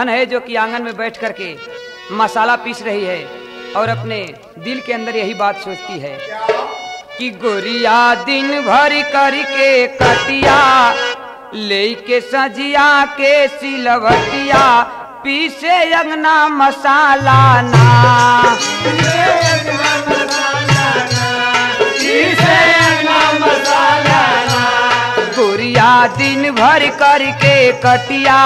दुल्हन है जो कि आंगन में बैठ करके मसाला पीस रही है और अपने दिल के अंदर यही बात सोचती है कि गोरिया दिन भर करके कटिया लेके सजिया के सिलवटिया पीसे अंगना मसाला ना गोरिया दिन भर करके कटिया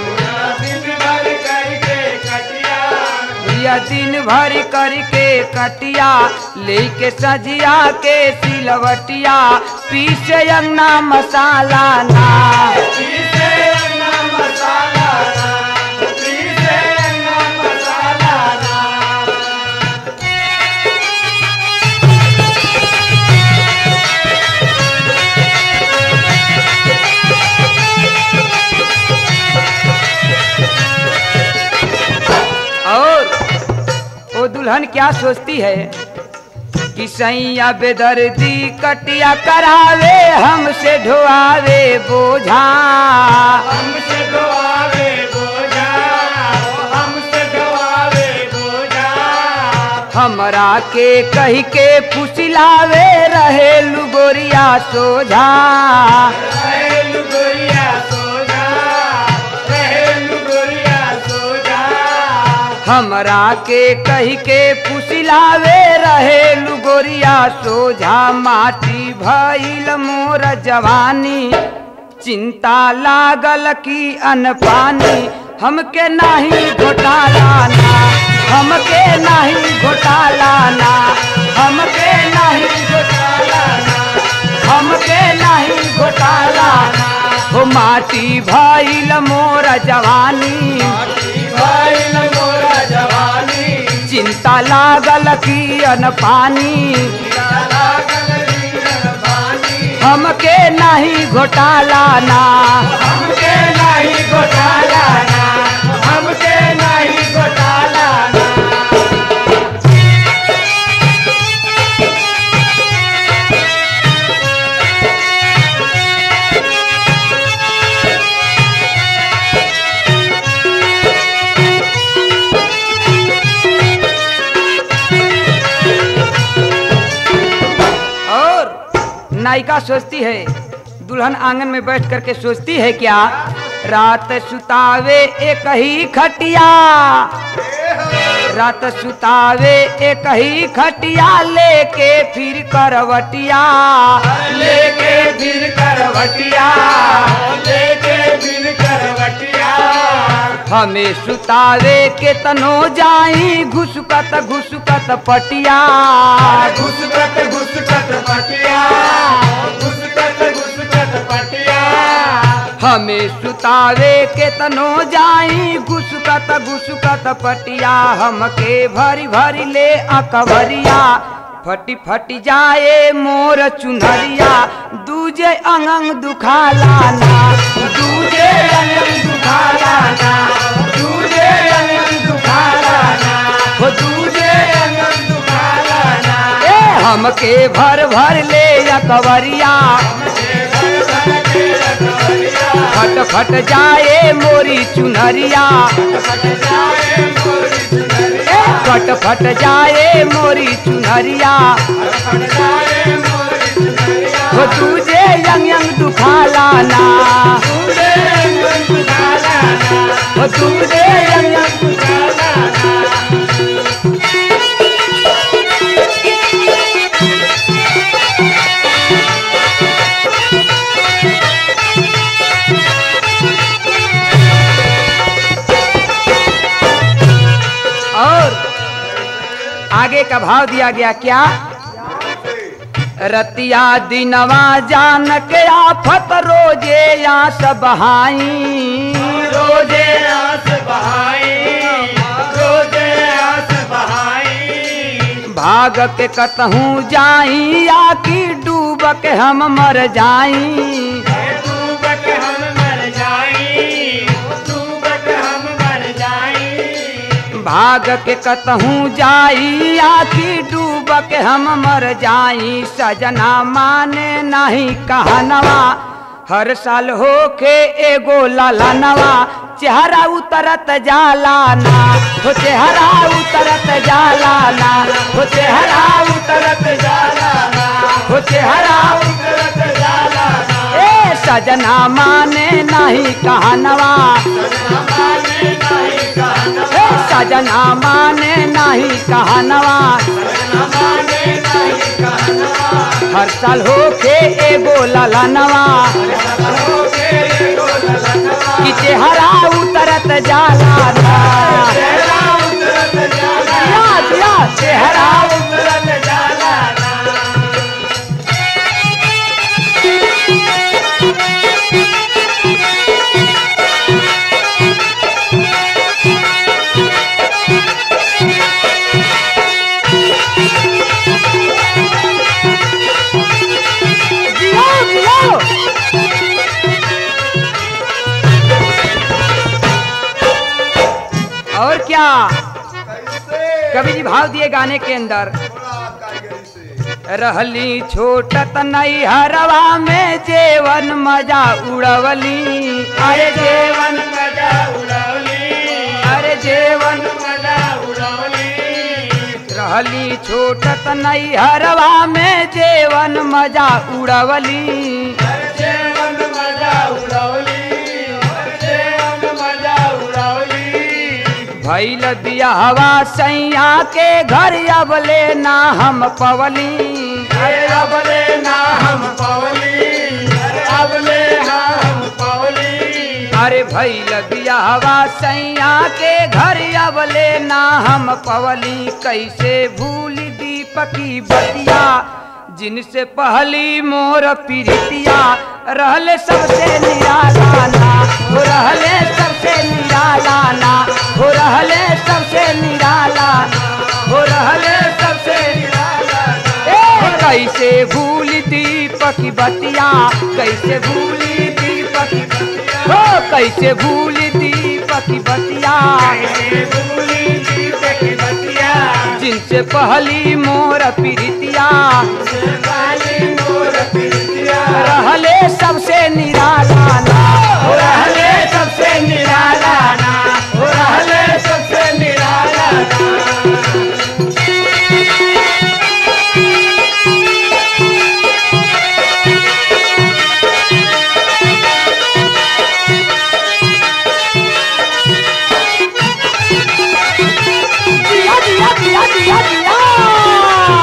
गोरिया दिन भर करके कटिया लेके सजिया के सिलवटिया पीसे अंगना मसाला ना और वो दुल्हन क्या सोचती है कि सैया बेदर्दी कटिया करावे हमसे ढोआवे बोझा हमसे ढोआवे बोझा हमसे ढोआवे बोझा हमरा के कही के फुसिलावे रहे लुगोरिया सोझा रहेलु गोरिया सोजा रहेलु गोरिया सोजा हमरा के कही के फुसिलावे रहे लुगोरिया सोझा माटी भइल मोर जवानी चिंता लागल की अनपानी हमके नाही घोटाला ना हमके नाही घोटाला ना हमके नाही घोटाला ना हमके नाही घोटाला ना हो माटी भइल मोर जवानी भइल मोरा जवानी चिंता लागल की अनपानी लागल रीन पानी हमके नहीं घोटाला ना हमके नहीं घोटाला ना हमके नहीं घोटाला ना और नायिका सोचती है दुल्हन आंगन में बैठ करके सोचती है क्या रात सुतावे एक ही खटिया रात सुतावे एक ही खटिया लेके फिर करवटिया लेके फिर करवटिया लेके फिर करवटिया हमें सुतावे के तनो जाई घुसकत घुसकत पटिया घुसकत घुसकत पटिया घुसकत घुसकत पटिया हमें सुतावे के तनो जाई घुसकत घुसकत पटिया हमके भरी भरी ले अकबरिया फटी फटी जाए मोर चुनरिया दूजे अंगंग दुखाला ना दूजे अंगंग दुखाला ना दूजे अंगन दुखाला ना हो दूजे अंगन दुखाला ना ए हमके भर भर ले अकबरिया फट फट जाए मोरी चुनरिया जाए मोरी सुनरिया ए फट फट जाए मोरी चुनरिया फट जाए मोरी सुनरिया हो तुझे यंग यंग दुखाला ना दूजे अंगन दुखाला ना हो तुझे यंग यंग दुखाला ना और आगे का भाव दिया गया क्या रतिया दिनवा जान के आफत रोजे या सब रोजे आस बहाई रोजे आस बहाई भाग के कतहूँ जाई या कि डूब के हम मर जाई डूबक हम मर जाई डूबक हम मर जाई भाग के कतहूँ जाई आखी डूब के हम मर जाई सजना माने नहीं कहनवा हर साल होके एगो लाला नवा चेहरा उतरत जाला ना हो चेहरा उतरत जाला ना हो चेहरा उतरत जाला ना हो चेहरा उतरत जाला ना ए सजना माने नहीं कहनवा ए सजना माने नहीं कहनवा हर साल होके एगो लाला नवा कि चेहरा उतरत जाला ना याद याद चेहरा उतरत जाला ना जियो जियो और क्या कवि जी भाव दिए गाने के अंदर रहली छोटत नई हरवा में जेवन मजा उड़वली अरे जेवन मजा उड़ौली अरे जेवन मजा उड़ौली रहली छोटत नई हरवा में जेवन मजा उड़वली जेवन मजा उड़ौली जेवन मजा उड़ौली भैल बियाहवा सैया के घर अबले ना हम पवली अरे अबले ना हम पौली अरे अबले हम पौली अरे भैल बियाहवा सैया के घर अबले ना हम पवली कैसे भूल दीपकी बतिया जिनसे पहली मोर पीरितिया रहले सबसे निराला ना हो रहले सबसे निराला ना हो रहले सबसे निराला ना हो रहले सबसे निराला ना। ए कैसे भूल दीपक बतिया कैसे भूली दीपक बतिया हो कैसे भूल दीपक बतिया कैसे भूली दीपक बतिया जिनसे पहली मोर पीरितिया काली मोर पितिया रहले सबसे निराला ना हो रहले सबसे निराला ना हो रहले सबसे निराला ना दिया दिया दिया दिया दिया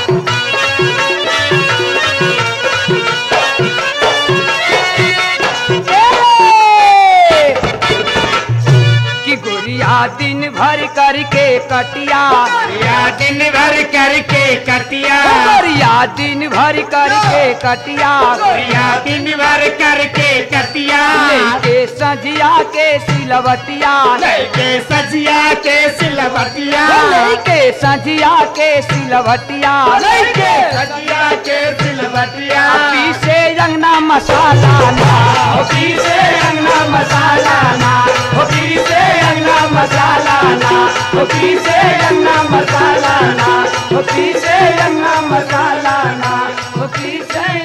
ए! कि गोरिया दिन भर करके कटिया या दिन भर करके कटिया गोरिया दिन भर करके कटिया या दिन भर करके कटिया लेके सजिया के सिलवटिया लेके सजिया के सिलवटिया लेके सजिया के सिलवटिया लेके सजिया के सिलवटिया पीसे रंगना मसाला ना हो पीछे अंगना मसाला ना हो पीछे अंगना मसाला ना हो पीछे अंगना मसाला ना हो पीसे रंगना मसाला ना हो पीसे